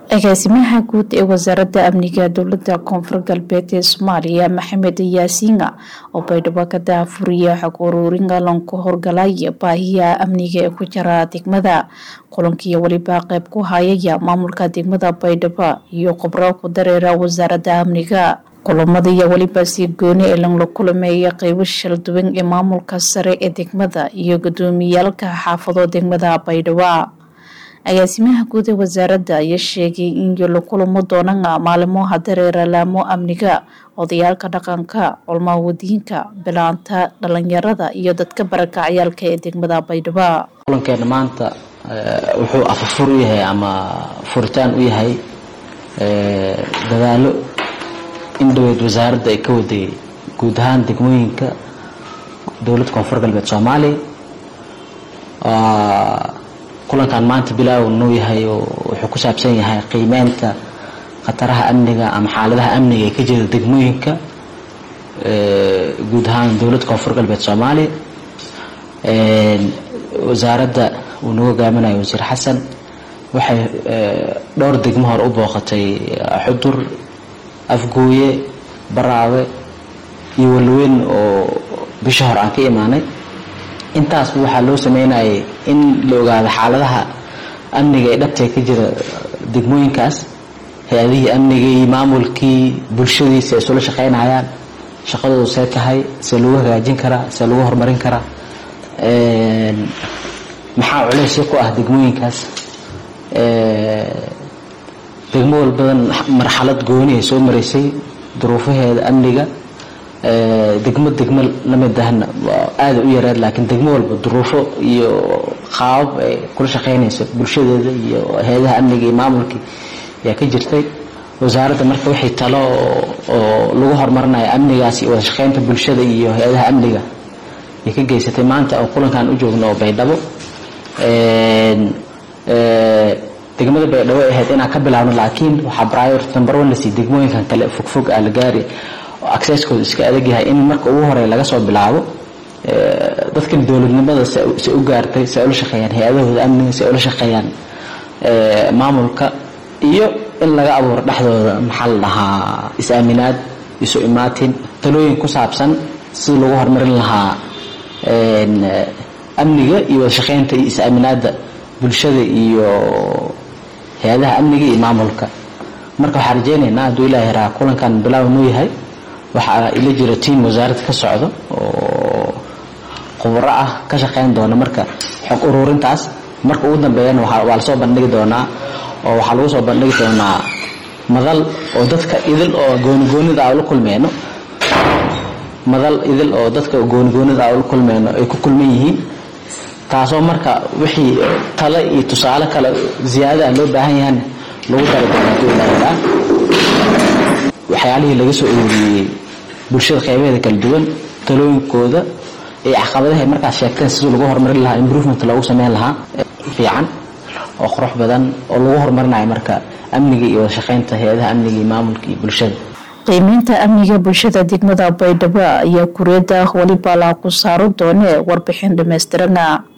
agaasimaha guud ee wasaaradda amniga dowlada koonfur galbeed ee soomaaliya maxamed yaasiina oo baydhabo ka daafuriya xog uruurin galan ku horgalaya baahiya amniga ee ku jira degmada kulankiiyo weliba qeyb ku hayaya maamulka degmada baydhabo iyo khubro ku dareera wasaaradda amniga kulamada iyo weliba si gooni ee lanla kulameeya qeybo shalduwan ee maamulka sare ee degmada iyo gudoomiyaalka xaafado degmada baydhabo agaasimaha guud ee wasaaradda ayaa sheegay in la kulamo doonana maalimo hadareera laamo amniga odayaalka dhaqanka culmaawadiinka bilaanta dhalinyarada iyo dadka barakacyaalka ee degmada baydhabo kulankeena maanta wuxuu afafur u yahay ama furitaan u yahay dadaalo in dhaweyd wasaaradda ay ka waday guud ahaan degmooyinka dowladda koonfur galbeed soomaaliya kulankan maanta bilaaw nuu yahay oo wuxuu ku saabsan yahay qiimeynta khataraha amniga ama xaaladaha amniga ee ka jira degmooyinka guud ahaan dowladda koonfur galbeed soomaaliya wasaaradda uu nagu hogaaminayo wasiir xasan waxay dhowr degmo hore u booqatay xudur afgooye baraawe iyo walweyn oo bisha hore aan ka imaanay intaasba waxaa loo sameynayay in la ogaado xaaladaha amniga ee dhabtee ka jira degmooyinkaas hay-adihii amnigii maamulkii bulshadiisa ay isula shaqeynayaan shaqadoodu see tahay see lagu hagaajin karaa see lagu horumarin karaa maxaa culeysya ku ah degmooyinkaas degmo walbadan marxalad gooni ay soo maraysay duruufaheeda amniga degmo degmo lamid ahna aada u yareed laakiin degmo walba duruufo iyo qaabab ay kula shaqeynaysa bulshadeeda iyo hay-adaha amniga iyo maamulkii ayaa ka jirtay wasaaradda marka waxay talo oo lagu horumarinayo amnigaas iyo wada shaqeynta bulshada iyo hay-adaha amniga ay ka geysatay maanta oo kulankan u joogno oo baydhabo degmada baydhabo ay ahayd inaan ka bilaabno laakiin waxaa priority number one lasii degmooyinkan kale fogfog ah la gaari accesskooda iska adag yahay in marka ugu horey laga soo bilaabo dadkan dowladnimada se u gaartay se ula shaqeeyaan hay-adahooda amniga se ula shaqeeyaan maamulka iyo in laga abuuro dhexdooda maxaa la dhahaa is-aaminaad isu imaatin talooyin ku saabsan sida lagu horumarin lahaa amniga iyo wada shaqeynta iyo is-aaminaadda bulshada iyo hay-adaha amniga iyo maamulka marka waxaan rajeynaynaa hadduu ilaahi raa kulankan bilaaw nuu yahay waxaa ila jira tiam wasaaradda ka socdo oo khubro ah ka shaqeyn doona marka xog ururintaas marka ugu dambeeyana waa lasoo bandhigi doonaa oo waxaa lagu soo bandhigi doonaa madal oo dadka idil oo goonigoonida a ula kulmeyno madal idil oo dadka goonigoonida a ula kulmeyno ay ku kulman yihiin taasoo marka wixii tale iyo tusaale kale ziyaadaha loo baahan yahana lagu dari doona hadduu ilaahi raa waxyaalihii laga soo ururiyey bulshada qeybaheeda kala duwan talooyinkooda iyo caqabadaha ay markaas sheegteen sidii lagu horumarin lahaa improvement loogu sameyn lahaa fiican oo qurux badan oo lagu horumarinayo marka amniga iyo wada shaqeynta hay-adaha amniga iyo maamulka iyo bulshada qiimeynta amniga bulshada degmada baydhabo ayaa kureeda weliba la ku saaro doone warbixin dhammaystirana